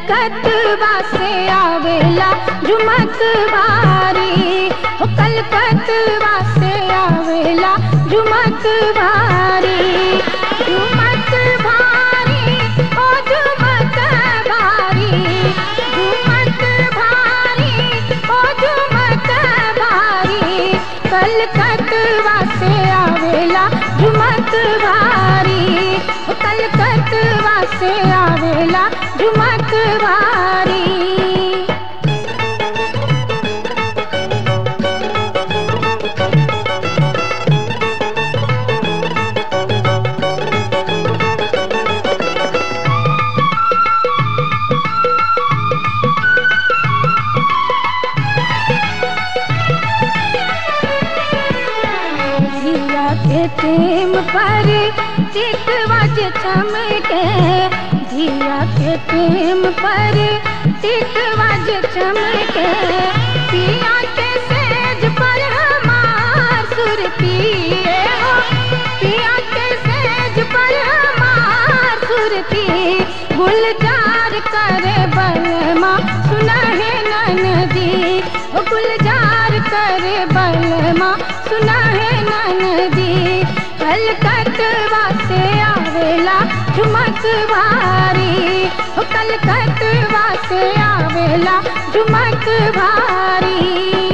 कलकतवा से आवेला झुमक भारी हो कलकतवा से आवेला झुमक भारी झुमक भारी ओ झुमक भारी झुमक भारी ओ झुमक भारी कलकतवा से आवेला झुमक भारी हो कलकतवा से आवेला झुमक भारी जिया के टेम पर टिकवाज चमके जिया के टेम पर टिकवाज चमके पिया के सेज पर हमार सुरतिए हो पिया के सेज पर हमार सुरती गुलजार करे बलमा सुना है ननदी ओ गुलजार करे बलमा सुना है ननदी कलकतवा से आवेला झुमक भारी ओ कलकतवा से आवेला झुमक भारी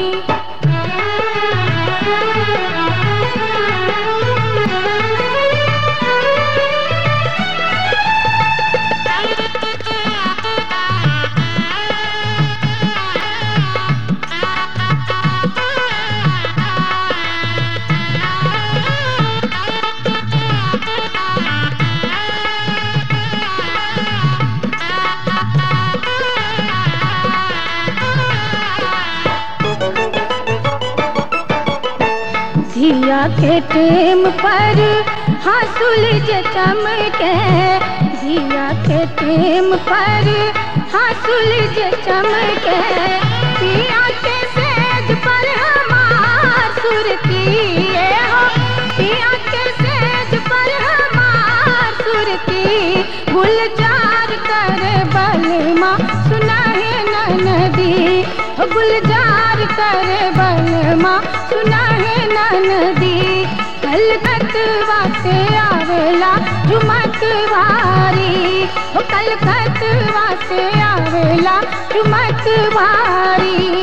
धिया के टेम पर हंसुल जे चमके धिया के टेम पर हंसुल जे चमके पिया के सेज पर हमार सुरतिए हो पिया के सेज पर हमार सुरती गुलजार कर बलमा सुना है ननदी हो गुलजार कर बलमा सुना है ननदी कलकतवा से आवेला झुमक भारी हो कलकतवा से आवेला झुमक भारी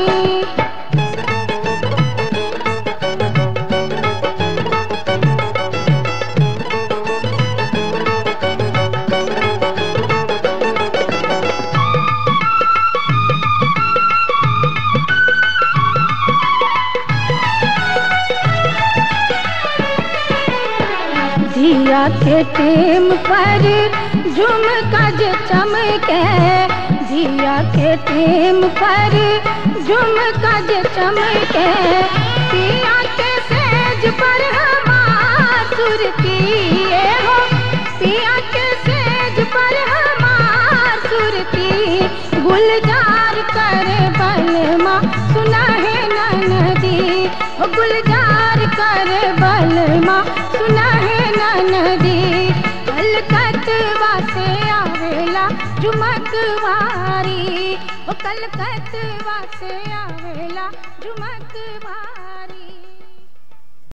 धिया के टेम पर झुमका जे चमके धिया के टेम पर झुमका जे चमके पिया के सेज पर हमार सुरतिए हो पिया के सेज पर हमार सुरती गुलजार कर बलमा सुना है ननदी ओ गुलजार कर बलमा सुना है ननदी कलकतवा से आवेला झुमक वारी ओ कलकतवा से आवेला झुमक वारी